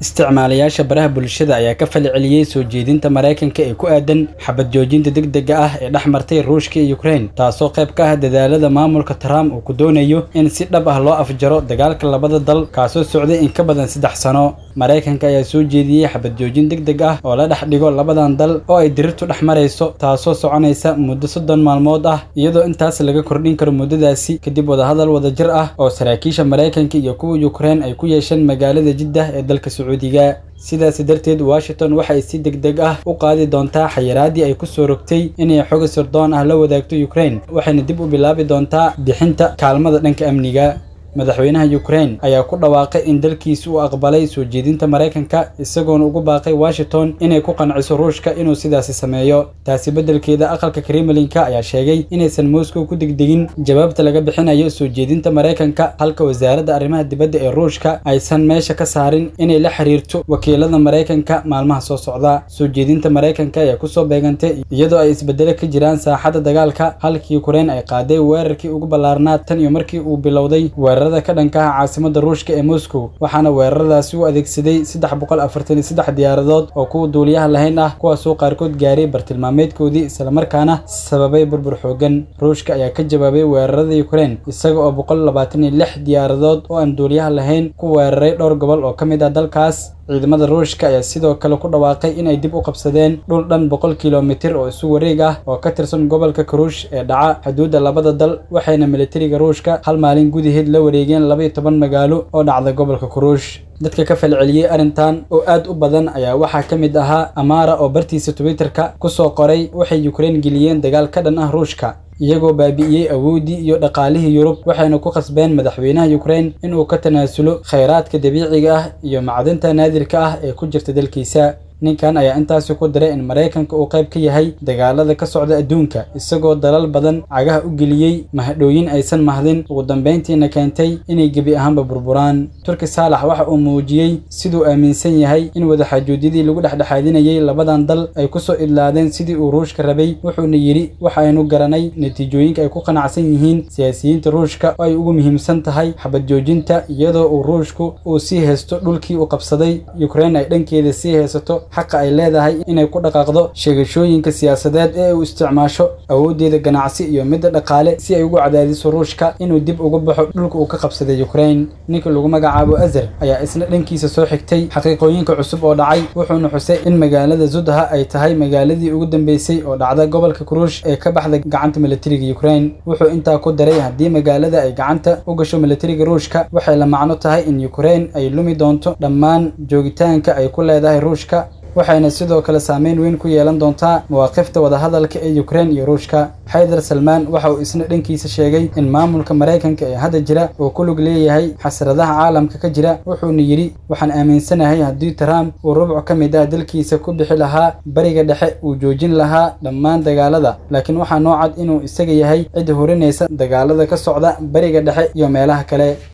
isticmaalayaasha baraha bulshada ayaa ka falceliyey soo jeedinta maraykanka ee ku aadan xabad joojinta degdega ah ee dhex martay ruushka iyo ukraine taasoo qayb ka ah dadaalada maamulka trump uu ku doonayo in si dhab ah loo afjaro dagaalka labada dal kaasoo socday in ka badan saddex sano maraykanka ayaa soo jeediyey xabad joojin degdeg ah oo la dhex dhigo labadan dal oo ay dirirtu dhex marayso taasoo soconaysa muddo soddon maalmood ah iyadoo intaas laga kordhin karo muddadaasi kadib wadahadal wadajir ah oo saraakiisha maraykanka iyo kuwa ukraine ay ku yeesheen magaalada jiddah ee dalka sacuudiga sidaasi darteed washington waxay si degdeg ah u qaadi doontaa xayiraadii ay ku soo rogtay inay xoga sirdoon ah la wadaagto ukraine waxayna dib u bilaabi doontaa bixinta kaalmada dhanka amniga madaxweynaha ukraine ayaa ku dhawaaqay in dalkiisa uu aqbalay soo jeedinta maraykanka isagoona ugu baaqay washington inay ku qanciso ruushka inuu sidaasi sameeyo taasi beddelkeeda aqalka kremlinka ayaa sheegay inaysan moscow ku degdegin jawaabta laga bixinayo soo jeedinta maraykanka halka wasaaradda arrimaha dibadda ee ruushka aysan meesha ka saarin inay la xiriirto wakiilada maraykanka maalmaha soo socda soo jeedinta maraykanka ayaa kusoo beegantay iyadoo ay isbedelo ka jiraan saaxadda dagaalka halkii ukraine ay qaaday weerarkii ugu ballaarnaa tan iyo markii uu bilowday weerarada ka dhanka ah caasimada ruushka ee moscow waxaana weeraradaasi u adeegsaday saddex boqol afartan iyo saddex diyaaradood oo kuwa duuliyaha lahayn ah kuwaasoo qaarkood gaaray bartilmaameedkoodii islamarkaana sababay burbur xoogan ruushka ayaa ka jawaabay weerarada ukraine isaga oo boqol labaatan iyo lix diyaaradood oo aan duuliyaha lahayn ku weeraray dhowr gobol oo ka mid ah dalkaas ciidamada ruushka ayaa sidoo kale ku dhawaaqay inay dib u qabsadeen dhul dhan boqol kilomitir oo isu wareeg ah oo ka tirsan gobolka karuush ee dhaca xuduudda labada dal waxayna militariga ruushka hal maalin gudaheed la wareegeen laba iyo toban magaalo oo dhacda gobolka karuush dadka ka falceliyey arrintan oo aad u badan ayaa waxaa ka mid ahaa amaara oo bartiisa twitterka ku soo qoray waxay ukraine geliyeen dagaal ka dhan ah ruushka iyagoo baabi'iyey awooddii iyo dhaqaalihii yurub waxayna ku khasbeen madaxweynaha ukraine inuu ka tanaasulo khayraadka dabiiciga ah iyo macdinta naadirka ah ee ku jirta dalkiisa ninkan ayaa intaasi ku diray in maraykanka uu qayb ka yahay dagaalada ka socda adduunka isagoo dalal badan cagaha u geliyey mahadhooyin aysan mahdin ugu dambayntiina keentay inay gebi ahaanba burburaan turki saalax waxa uu muujiyey siduu aaminsan yahay in wadaxaajuudyadii lagu dhexdhexaadinayay labadan dal ay kusoo idlaadeen sidii uu ruushka rabay wuxuuna yidhi waxaynu garanay natiijooyinka ay ku qanacsan yihiin siyaasiyiinta ruushka oo ay ugu muhiimsan tahay xabad joojinta iyadoo uu ruushku uu sii haysto dhulkii uu qabsaday ukraine ay dhankeeda sii haysato xaqa ay leedahay inay ku dhaqaaqdo sheegashooyinka siyaasadeed ee uu isticmaasho awooddeeda ganacsi iyo midda dhaqaale si ay ugu cadaadiso ruushka inuu dib uga baxo dhulka uu ka qabsaday ukraine ninka lagu magacaabo azer ayaa isna dhankiisa soo xigtay xaqiiqooyinka cusub oo dhacay wuxuuna xusay in magaalada zudha ay tahay magaaladii ugu dambeysay oo dhacda gobolka kuruush ee ka baxda gacanta militariga ukraine wuxuu intaa ku daray haddii magaalada ay gacanta u gasho militariga ruushka waxay la macno tahay in ukraine ay lumi doonto dhammaan joogitaanka ay ku leedahay ruushka waxayna sidoo kale saameyn weyn ku yeelan doontaa mawaaqifta wadahadalka ee ukraine iyo ruushka xaydar salmaan waxa uu isna dhankiisa sheegay in maamulka maraykanka ee hadda jira uu ku lug leeyahay xasradaha caalamka ka jira wuxuuna yidhi waxaan aaminsanahay haddii trump uu rubc ka mid ah dalkiisa ku bixi lahaa bariga dhexe uu joojin lahaa dhammaan dagaalada laakiin waxaa noo cad inuu isaga yahay cid horinaysa dagaalada ka socda bariga dhexe iyo meelaha kale